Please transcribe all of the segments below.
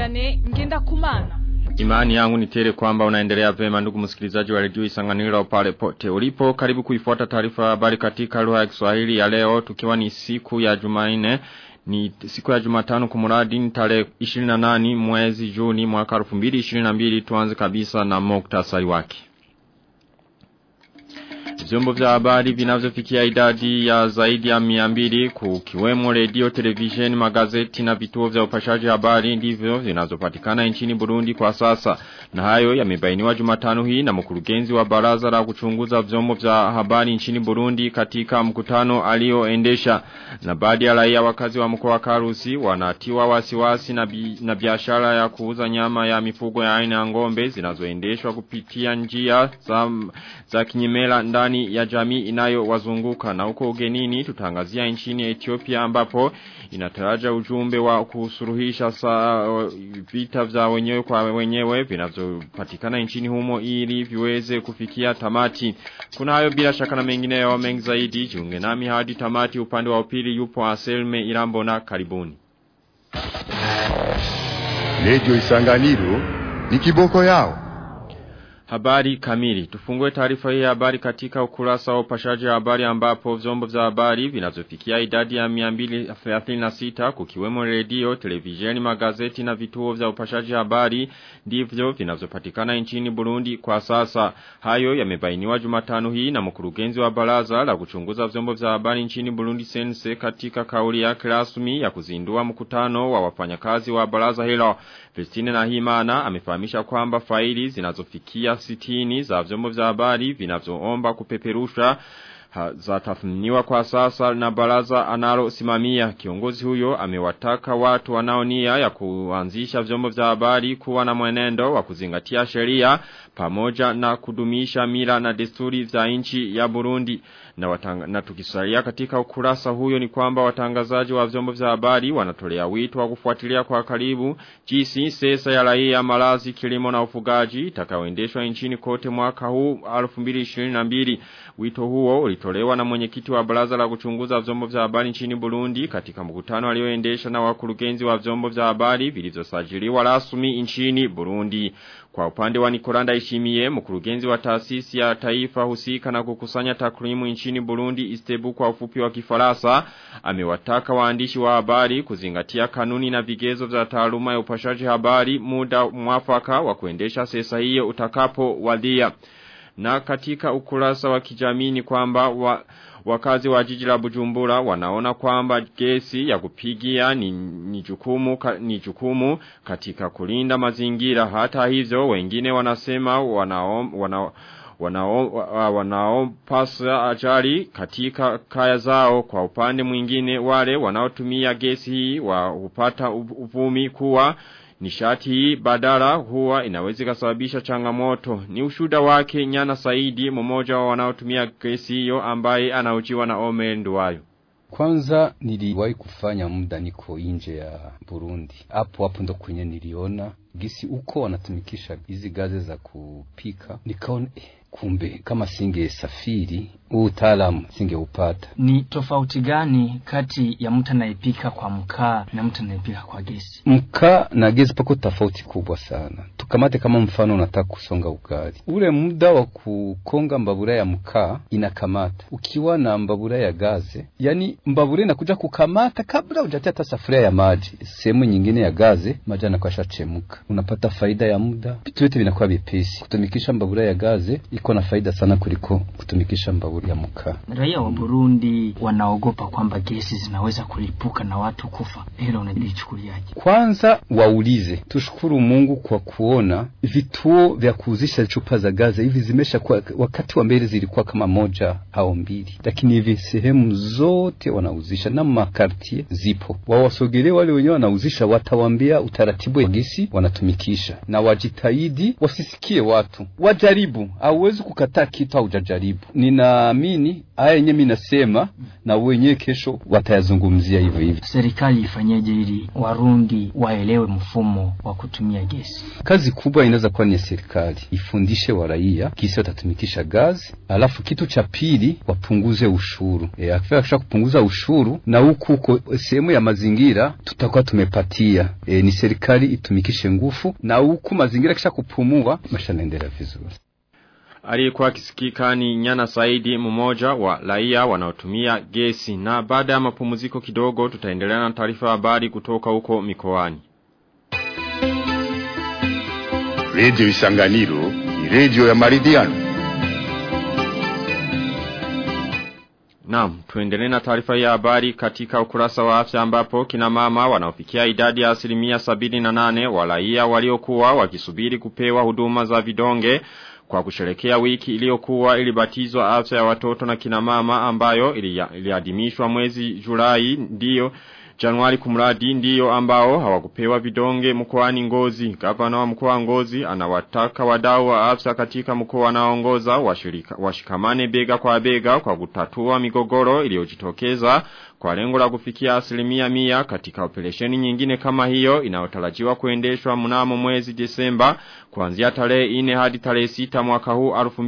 Vianney ngenda kumana. Imani yangu ni tele kwamba unaendelea vema ndugu msikilizaji wa redio Isanganiro pale pote ulipo karibu kuifuata taarifa habari katika lugha ya Kiswahili ya leo tukiwa ni siku ya Jumanne ni siku ya Jumatano kumuradi ni tarehe 28 mwezi Juni mwaka 2022 tuanze kabisa na muktasari wake Vyombo vya habari vinavyofikia idadi ya zaidi ya miambili kukiwemo redio, televisheni, magazeti na vituo vya upashaji habari ndivyo zinazopatikana nchini Burundi kwa sasa. Na hayo yamebainiwa Jumatano hii na mkurugenzi wa baraza la kuchunguza vyombo vya habari nchini Burundi katika mkutano alioendesha. Na baadhi ya raia wakazi wa mkoa wa Karusi wanatiwa wasiwasi na, bi, na biashara ya kuuza nyama ya mifugo ya aina ya ngombe zinazoendeshwa kupitia njia za, za kinyemela ndani ya jamii inayo wazunguka na huko ugenini tutangazia nchini Ethiopia ambapo inataraja ujumbe wa kusuruhisha saa vita vya wenyewe kwa wenyewe vinavyopatikana nchini humo ili viweze kufikia tamati. Kuna hayo bila shaka na mengine ya mengi zaidi jiunge nami hadi tamati upande wa upili yupo Aselme Irambo na karibuni. Radio Isanganiro ni kiboko yao. Habari kamili. Tufungue taarifa hii habari katika ukurasa wa upashaji habari ambapo vyombo vya habari vinavyofikia idadi ya 236 kukiwemo redio, televisheni, magazeti na vituo vya upashaji habari ndivyo vinavyopatikana nchini Burundi kwa sasa. Hayo yamebainiwa Jumatano hii na mkurugenzi wa baraza la kuchunguza vyombo vya habari nchini Burundi Sense katika kauli yake rasmi ya kuzindua mkutano wa wafanyakazi wa baraza hilo. Christine Nahimana amefahamisha kwamba faili zinazofikia sitini za vyombo vya habari vinavyoomba kupeperusha za tathminiwa kwa sasa na baraza analo simamia kiongozi huyo amewataka watu wanaonia ya kuanzisha vyombo vya habari kuwa na mwenendo wa kuzingatia sheria pamoja na kudumisha mila na desturi za nchi ya Burundi na, watanga, na tukisalia katika ukurasa huyo ni kwamba watangazaji wa vyombo vya habari wanatolea wito wa kufuatilia kwa karibu jinsi sesa ya raia malazi kilimo na ufugaji itakayoendeshwa nchini kote mwaka huu 2022 wito huo ulitolewa na mwenyekiti wa baraza la kuchunguza vyombo vya habari nchini Burundi katika mkutano alioendesha na wakurugenzi wa vyombo vya habari vilivyosajiliwa rasmi nchini Burundi kwa upande wa Nikolanda Ishimie, mkurugenzi wa taasisi ya taifa husika na kukusanya takrimu nchini Burundi Istebu kwa ufupi wa kifarasa, amewataka waandishi wa habari kuzingatia kanuni na vigezo vya taaluma ya upashaji habari muda mwafaka wa kuendesha sesa hiyo utakapo wadhia. Na katika ukurasa wa kijamii ni kwamba wa, wakazi wa jiji la Bujumbura wanaona kwamba gesi ya kupigia ni, ni, jukumu, ka, ni jukumu katika kulinda mazingira hata hivyo wengine wanasema wanaom, wana, wanaopasa wanao ajali katika kaya zao kwa upande mwingine wale wanaotumia gesi hii wa upata uvumi kuwa Nishati hii badala huwa inawezi kasababisha changamoto. Ni ushuda wake nyana saidi mmoja wa wanaotumia gesi hiyo ambaye anaujiwa na ome nduwayo. Kwanza niliwahi kufanya muda niko nje ya Burundi. Hapo hapo ndo kwenye niliona gisi uko wanatumikisha hizi gazi za kupika. Nikaona eh, kumbe kama singe safiri huu utaalamu singeupata. Ni tofauti gani kati ya mtu anayepika kwa mkaa na mtu anayepika kwa gesi? Mkaa na gesi pako tofauti kubwa sana. Tukamate kama mfano, unataka kusonga ugali, ule muda wa kukonga mbabura ya mkaa inakamata. Ukiwa na mbabura ya gaze, yani mbabura inakuja kukamata kabla hujatia hata safuria ya maji. Sehemu nyingine ya gaze maji yanakuwa yashachemka, unapata faida ya muda, vitu vyote vinakuwa vipesi. Kutumikisha mbabura ya gaze iko na faida sana kuliko kutumikisha mbabura ya mkaa. Raia wa Burundi wanaogopa kwamba gesi zinaweza kulipuka na watu kufa. Hilo unalichukuliaje? Kwanza waulize, tushukuru Mungu kwa kuona vituo vya kuuzisha chupa za gaze hivi zimesha kuwa, wakati wa mbele zilikuwa kama moja au mbili, lakini hivi sehemu zote wanauzisha na makartie zipo. Wawasogelee wale wenyewe wanauzisha, watawambia utaratibu wa gesi wanatumikisha, na wajitahidi wasisikie watu, wajaribu. Hauwezi kukataa kitu haujajaribu. Ninaamini haya yenyewe mimi nasema, na wenyewe kesho watayazungumzia hivyo hivyo. Serikali ifanyeje ili Warundi waelewe mfumo wa kutumia gesi? Kazi kazi kubwa inaweza kuwa ni serikali ifundishe waraia kisi watatumikisha gazi, alafu kitu cha pili wapunguze ushuru. E, akisha kupunguza ushuru na huku huko sehemu ya mazingira tutakuwa tumepatia e, ni serikali itumikishe nguvu na huku mazingira kisha kupumua maisha naendelea vizuri. Aliyekuwa kisikika ni Nyana Saidi mmoja wa raia wanaotumia gesi na baada ya mapumziko kidogo tutaendelea na taarifa habari kutoka huko mikoani. Radio Isanganiro ni radio ya maridhiano. Naam, tuendelee na taarifa ya habari katika ukurasa wa afya ambapo kina mama wanaofikia idadi ya asilimia sabini na nane wa raia waliokuwa wakisubiri kupewa huduma za vidonge kwa kusherekea wiki iliyokuwa ilibatizwa afya ya watoto na kina mama ambayo iliadimishwa mwezi Julai ndiyo Januari kumradi ndiyo ambao hawakupewa vidonge mkoani Ngozi. Gavana wa mkoa Ngozi anawataka wadau wa afya katika mkoa anaoongoza washirika washikamane bega kwa bega kwa kutatua migogoro iliyojitokeza kwa lengo la kufikia asilimia mia katika operesheni nyingine kama hiyo inayotarajiwa kuendeshwa mnamo mwezi Desemba kuanzia tarehe 4 hadi tarehe 6 mwaka huu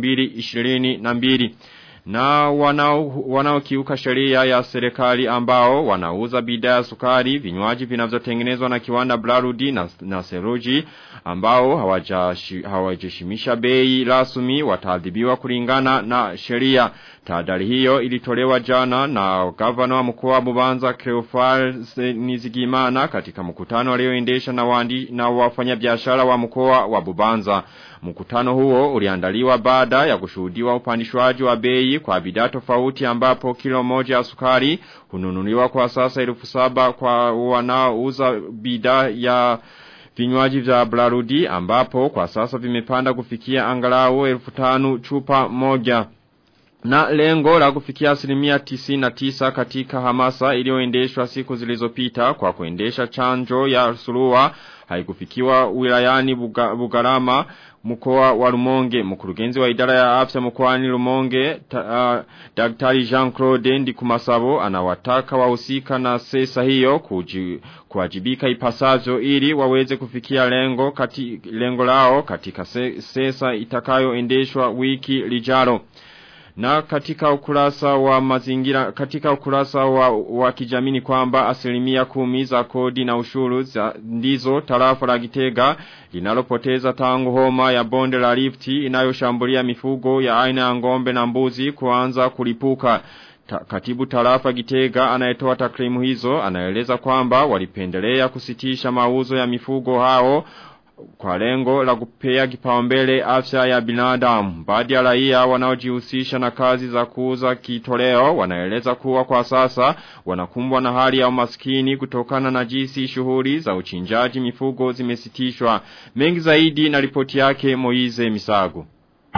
2022 na wanao wanaokiuka sheria ya serikali ambao wanauza bidhaa ya sukari vinywaji vinavyotengenezwa na kiwanda Blarudi na, na Seruji ambao hawajashimisha bei rasmi wataadhibiwa kulingana na sheria tahadhari hiyo ilitolewa jana na gavana wa mkoa wa Bubanza Cleophas Nizigimana katika mkutano alioendesha na wandi na wafanyabiashara wa mkoa wa Bubanza Mkutano huo uliandaliwa baada ya kushuhudiwa upandishwaji wa bei kwa bidhaa tofauti ambapo kilo moja ya sukari hununuliwa kwa sasa elfu saba kwa wanaouza bidhaa ya vinywaji vya Blarudi ambapo kwa sasa vimepanda kufikia angalau elfu tanu chupa moja. Na lengo la kufikia asilimia tisina tisa katika hamasa iliyoendeshwa siku zilizopita kwa kuendesha chanjo ya surua haikufikiwa wilayani Buga, Bugarama mkoa wa Rumonge mkurugenzi wa idara ya afya mkoani Rumonge ta, uh, Daktari Jean-Claude Ndikumasabo anawataka wahusika na sesa hiyo kuji, kuwajibika ipasavyo ili waweze kufikia lengo kati, lengo lao katika se, sesa itakayoendeshwa wiki lijalo na katika ukurasa wa mazingira, katika ukurasa wa, wa kijamini kwamba asilimia kumi za kodi na ushuru za ndizo tarafa la gitega linalopoteza tangu homa ya bonde la lifti inayoshambulia mifugo ya aina ya ngombe na mbuzi kuanza kulipuka. Ta, katibu tarafa gitega anayetoa takrimu hizo anaeleza kwamba walipendelea kusitisha mauzo ya mifugo hao kwa lengo la kupea kipaumbele afya ya binadamu. Baadhi ya raia wanaojihusisha na kazi za kuuza kitoleo wanaeleza kuwa kwa sasa wanakumbwa na hali ya umaskini kutokana na jinsi shughuli za uchinjaji mifugo zimesitishwa. Mengi zaidi na ripoti yake Moize Misago.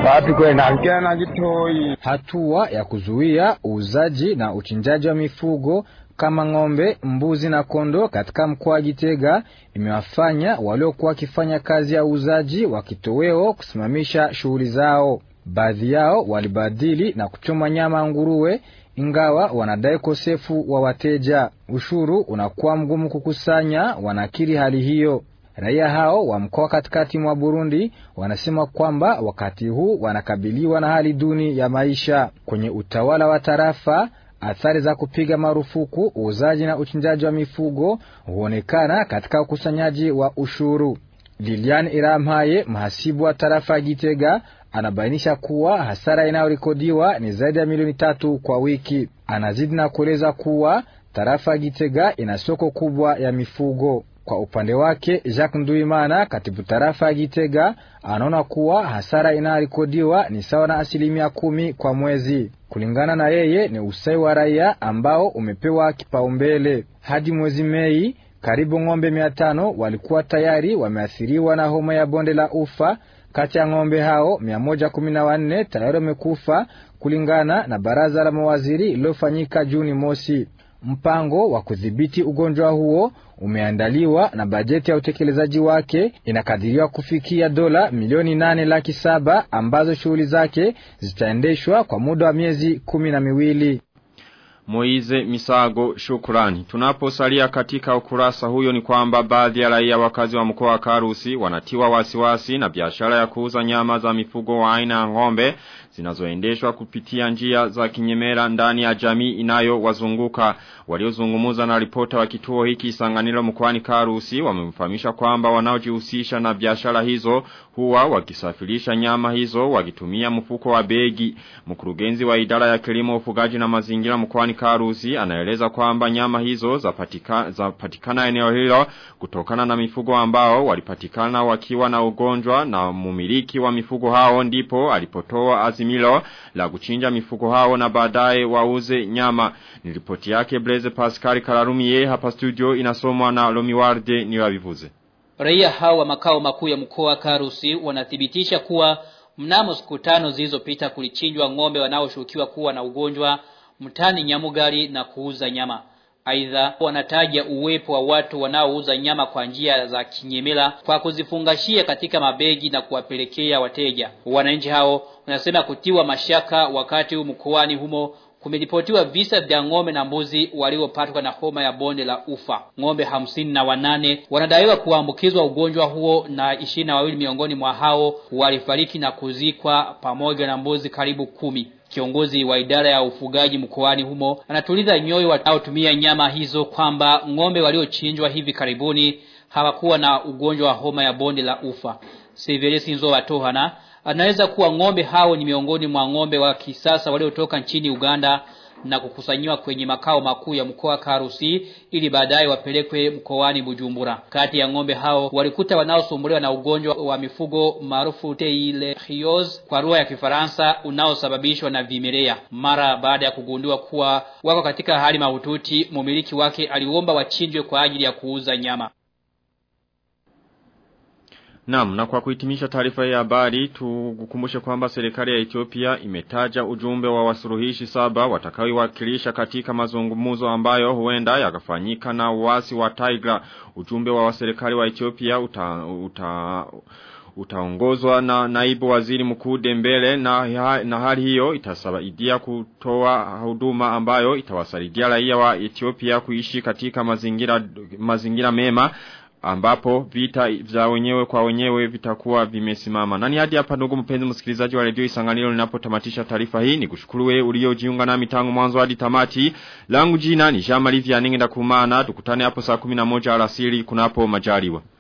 Hatua ya kuzuia uuzaji na uchinjaji wa mifugo kama ng'ombe, mbuzi na kondo katika mkoa wa Gitega imewafanya waliokuwa wakifanya kazi ya uuzaji wa kitoweo kusimamisha shughuli zao. Baadhi yao walibadili na kuchoma nyama nguruwe, ingawa wanadai ukosefu wa wateja. Ushuru unakuwa mgumu kukusanya, wanakiri hali hiyo. Raia hao wa mkoa katikati mwa Burundi wanasema kwamba wakati huu wanakabiliwa na hali duni ya maisha. Kwenye utawala wa tarafa athari za kupiga marufuku uuzaji na uchinjaji wa mifugo huonekana katika ukusanyaji wa ushuru. Lilian Iramhaye, mhasibu wa tarafa ya Gitega, anabainisha kuwa hasara inayorekodiwa ni zaidi ya milioni tatu kwa wiki. Anazidi na kueleza kuwa tarafa ya Gitega ina soko kubwa ya mifugo. Kwa upande wake Jacques Nduimana, katibu tarafa ya Gitega, anaona kuwa hasara inayorekodiwa ni sawa na asilimia kumi kwa mwezi. Kulingana na yeye, ni usai wa raia ambao umepewa kipaumbele. Hadi mwezi Mei, karibu ng'ombe mia tano walikuwa tayari wameathiriwa na homa ya bonde la ufa. Kati ya ng'ombe hao mia moja kumi na wanne tayari wamekufa kulingana na baraza la mawaziri iliyofanyika Juni mosi. Mpango wa kudhibiti ugonjwa huo umeandaliwa na bajeti ya utekelezaji wake inakadiriwa kufikia dola milioni nane laki saba ambazo shughuli zake zitaendeshwa kwa muda wa miezi kumi na miwili. Moize Misago shukrani. Tunaposalia katika ukurasa huyo ni kwamba baadhi ya raia wakazi wa mkoa wa Karusi wanatiwa wasiwasi na biashara ya kuuza nyama za mifugo wa aina ya ng'ombe zinazoendeshwa kupitia njia za kinyemera ndani ya jamii inayo wazunguka. Waliozungumuza na ripota wa kituo hiki Isanganiro mkoani Karusi wamemfahamisha kwamba wanaojihusisha na biashara hizo huwa wakisafirisha nyama hizo wakitumia mfuko wa begi. Mkurugenzi wa idara ya kilimo ufugaji na mazingira mkoani Karusi anaeleza kwamba nyama hizo zapatikana za patikana eneo hilo kutokana na mifugo ambao walipatikana wakiwa na ugonjwa na mumiliki wa mifugo hao ndipo alipotoa azimilo la kuchinja mifugo hao na baadaye wauze nyama. Ni ripoti yake Blaise Pascal Kalarumie hapa studio inasomwa na Lomiwarde niwabivuze. Raia hawa makao makuu ya mkoa Karusi wanathibitisha kuwa mnamo siku tano zilizopita kulichinjwa ng'ombe wanaoshukiwa kuwa na ugonjwa mtani Nyamugari na kuuza nyama. Aidha wanataja uwepo wa watu wanaouza nyama kwa njia za kinyemela kwa kuzifungashia katika mabegi na kuwapelekea wateja. Wananchi hao wanasema kutiwa mashaka wakati huu mkoani humo kumeripotiwa visa vya ng'ombe na mbuzi waliopatwa na homa ya bonde la ufa. Ng'ombe hamsini na wanane wanadaiwa kuambukizwa ugonjwa huo na ishirini na wawili miongoni mwa hao walifariki na kuzikwa pamoja na mbuzi karibu kumi. Kiongozi wa idara ya ufugaji mkoani humo anatuliza nyoyo wanaotumia nyama hizo kwamba ng'ombe waliochinjwa hivi karibuni hawakuwa na ugonjwa wa homa ya bonde la ufa. Severus Nzo Watohana anaweza kuwa ng'ombe hao ni miongoni mwa ng'ombe wa kisasa waliotoka nchini Uganda na kukusanyiwa kwenye makao makuu ya mkoa Karusi ili baadaye wapelekwe mkoani Bujumbura. Kati ya ng'ombe hao walikuta wanaosumbuliwa na ugonjwa wa mifugo maarufu Teilechios kwa lugha ya Kifaransa unaosababishwa na vimelea. Mara baada ya kugundua kuwa wako katika hali mahututi, mumiliki wake aliomba wachinjwe kwa ajili ya kuuza nyama. Naam, na kwa kuhitimisha taarifa ya habari, tukukumbushe kwamba serikali ya Ethiopia imetaja ujumbe wa wasuruhishi saba watakaowakilisha katika mazungumzo ambayo huenda yakafanyika na wasi wa Tigray. Ujumbe wa serikali wa Ethiopia uta, uta utaongozwa na naibu waziri mkuu Dembele na, na hali hiyo itasaidia kutoa huduma ambayo itawasaidia raia wa Ethiopia kuishi katika mazingira mazingira mema ambapo vita vya wenyewe kwa wenyewe vitakuwa vimesimama. Nani hadi hapa ndugu mpenzi msikilizaji wa redio Isanganiro ninapotamatisha taarifa hii ni kushukuru wewe uliojiunga nami tangu mwanzo hadi tamati. Langu jina ni Jean Marie Vianney ndakumana tukutane hapo saa 11 alasiri kunapo majaliwa.